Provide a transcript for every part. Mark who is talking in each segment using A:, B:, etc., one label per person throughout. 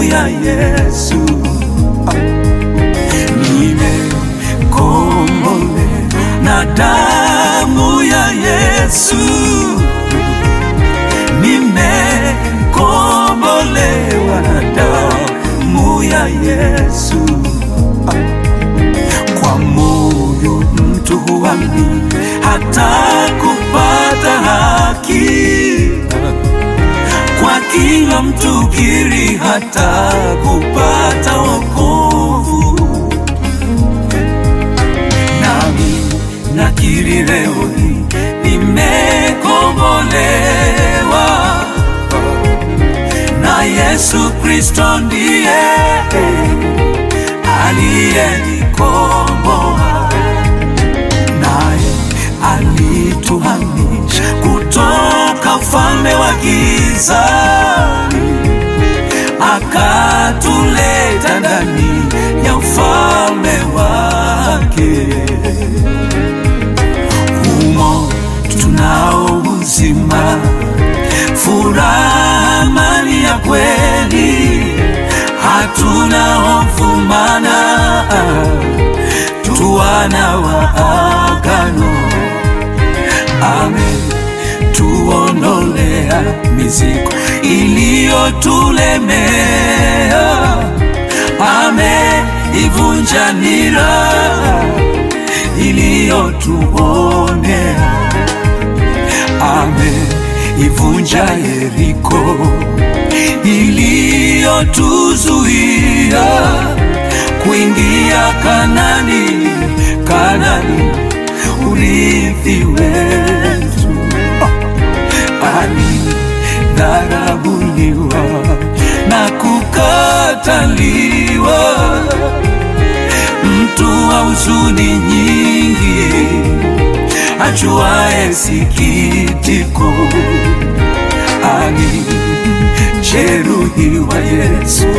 A: ya Yesu, nimekombolewa na damu ya Yesu, nimekombolewa na damu ya Yesu. Kwa moyo mtu huamini hata kupata haki, kwa kila mtu kiri hata kupata wokovu. Nami nakiri leo hii nimekombolewa na Yesu Kristo ndiye aliyenikomboa, naye alituhamisha kutoka ufalme wa gizani, akatuleta ndani ya ufalme wake. Humo tunao uzima, furaha, amani ya kweli, hatuna hofu mana tu wana wa agano. Ametuondolea mizigo iliyotulemea, ameivunja nira iliyotuonea, ameivunja Yeriko iliyotuzuia kuingia Kanani, Kanani urithi wetu. Alidharauliwa na kukataliwa, mtu wa huzuni nyingi, ajuaye sikitiko, alijeruhiwa Yesu,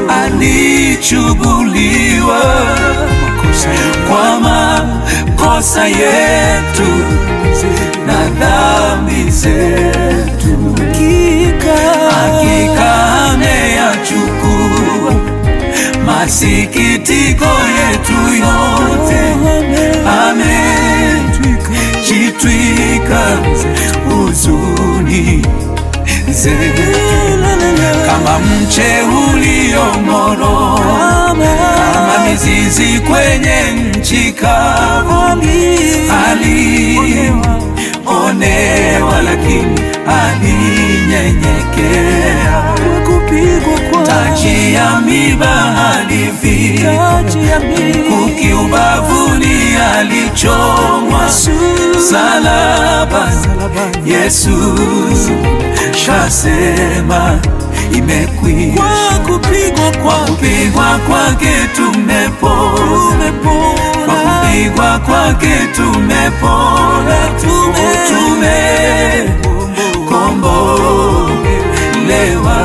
A: alichubuliwa kwa makosa yetu na dhambi zetu, hakika ameyachukua masikitiko yetu yote, amejitwika huzuni zetu kama mche uliomoro, kama mizizi kwenye nchi kavu, alionewa lakini alinyenyekea, taji ya miba alivika, mkuki ubavuni alichomwa, salaba Yesu kasema imekwisha.
B: Kwa kupigwa
A: Kwa
B: kwake
A: kupigwa kwake tumepona, kwa kupigwa kwake tumepona, tumekombolewa,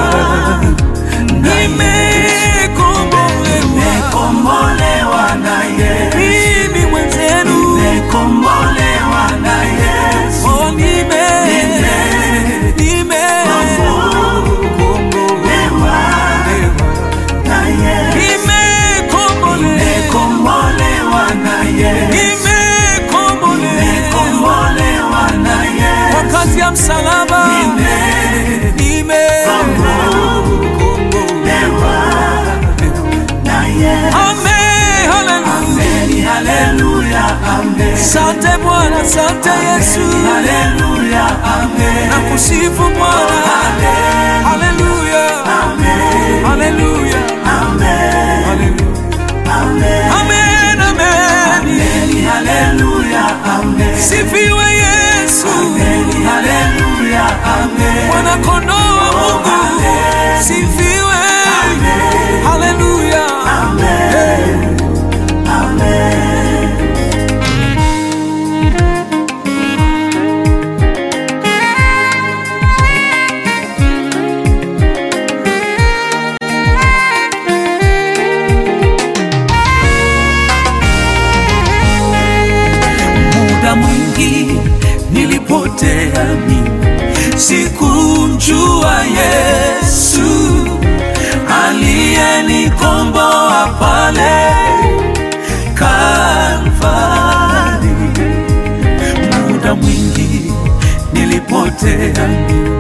A: nimekombolewa na Yesu,
B: mimi mwenzenu
A: nimekombolewa na Yesu,
B: oh, nime nime
A: nimekombolewa na Yesu,
B: nimekombolewa
A: nimekombolewa na Yesu.
B: nimekombolewa
A: Nimekombolewa na Yesu.
B: kwa kazi ya msalaba
A: Nimekombolewa na Yesu.
B: Amen, haleluya.
A: Amen, haleluya, amen.
B: Sante Bwana, sante Yesu,
A: Haleluya, amen.
B: nakusifu Bwana,
A: Amen,
B: haleluya,
A: amen,
B: haleluya,
A: amen,
B: haleluya.
A: amen.
B: Amen, amen.
A: Amen, haleluya, amen.
B: Sifiwe Yesu,
A: Amen, haleluya, amen.
B: mwana kondoo wa Mungu,
A: Amen.
B: sifiwe,
A: Amen.
B: haleluya.
A: Amen. Amen. aliyenikomboa pale Kalvari. Muda mwingi nilipotea,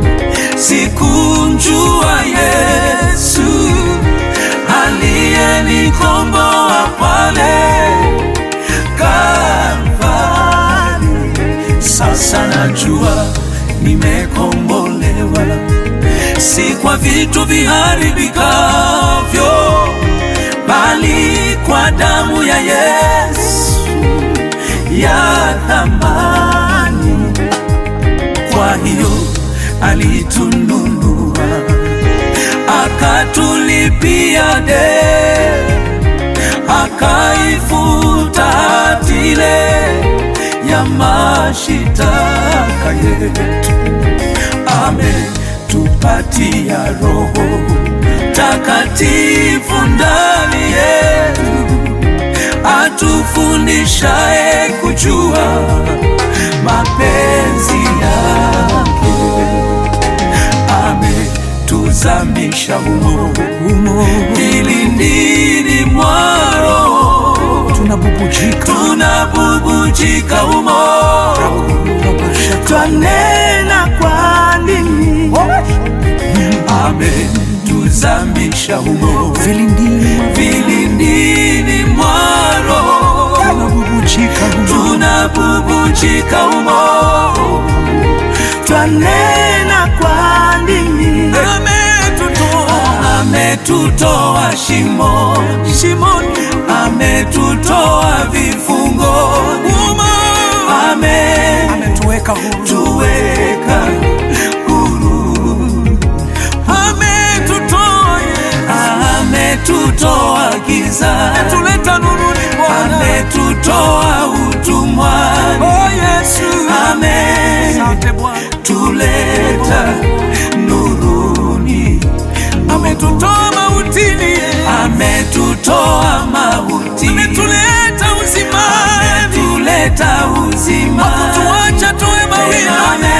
A: sikumjua Yesu aliyenikomboa pale Kalvari. Sasa najua nimekombolewa, si kwa vitu viharibikavyo, bali kwa damu ya Yesu ya thamani. Kwa hiyo alitununua, akatulipia deni akaifuta hati ile ya mashitaka yetu, ametupatia Roho Takatifu ndani yetu, atufundishaye kujua mapenzi yake ametuzamisha humo humo vilindini mwaro
B: tunabubujika
A: tunabubujika humo twanena kwa ndimi ametuzamisha humo
B: vilindini
A: vilindini mwaro
B: tunabubujika
A: tunabubujika humo twanena kwa ndimi
B: ametutoa
A: ametutoa shimoni
B: shimoni
A: ametutoa vifungoni
B: uma
A: ametuweka
B: ametuweka huru
A: huru
B: ametutoa
A: ametutoa gizani
B: tuleta nuruni Bwana
A: ametutoa utumwani
B: oh Yesu asante Bwana
A: ametuleta nuruni
B: ametutoa mautini
A: ametutoa mauti
B: ametuleta uzimani
A: ametuleta uzima
B: tuacha tuwe mawili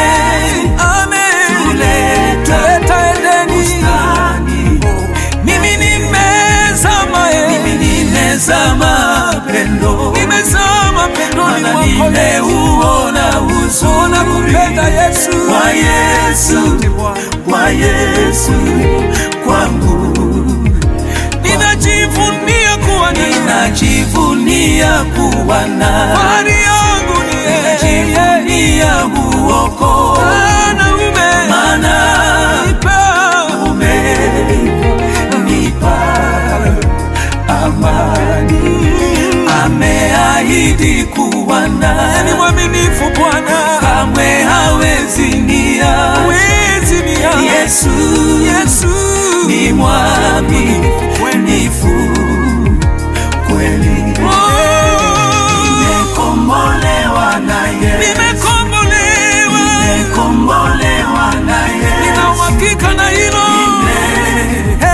B: amen
A: ametuleta
B: tuleta Edeni
A: bustani
B: mimi nimezama eh.
A: mimi nimezama pendo
B: nimezama pendoni
A: mana
B: mwako
A: nimeuona
B: Ona
A: uzuri
B: kupenda Yesu
A: kwa Yesu
B: Asante Bwana.
A: kwa Yesu kwangu
B: ninajivunia kuwa naye
A: najivunia kuwa na
B: fahari yangu ni yeye
A: najivunia uoko
B: Bwana ume
A: mana
B: nipa
A: umenipa amani ameahidi kuwa
B: ni
A: na
B: mwaminifu Bwana
A: kamwe hawezi nia
B: wezi ni ya
A: Yesu
B: Yesu
A: ni mwaminifu kweli
B: Oh,
A: nimekombolewa na Yesu
B: nimekombolewa
A: nimekombolewa na
B: nina
A: Yesu
B: uhakika na hilo Eh,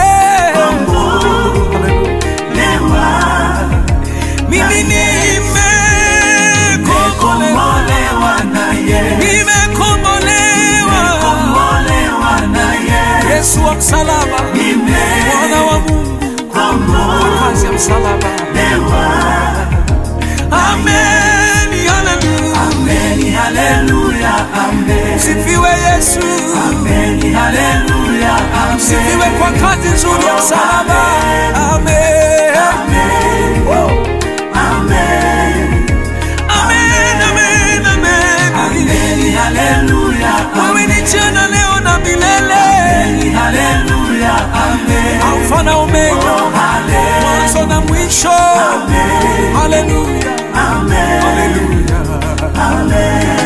A: nimekombolewa
B: mimi nimekombolewa
A: nimekombolewa na Yesu
B: nimekombolewa
A: nimekombolewa na Yesu
B: Yesu wa msalaba mwana wa Mungu kazi ya msalaba amen haleluya
A: Amen, haleluya, amen.
B: sifiwe Yesu
A: Amen, haleluya, amen.
B: sifiwe kwa kazi nzuri ya msalaba amen
A: Amen, amen.
B: amen amen amen
A: Amen, haleluya,
B: wewe ni jana leo na milele
A: amen. Haleluya, amen.
B: alfa na omega
A: Oh, hale-
B: mwanzo na mwisho
A: amen,
B: haleluya
A: amen,
B: haleluya
A: amen.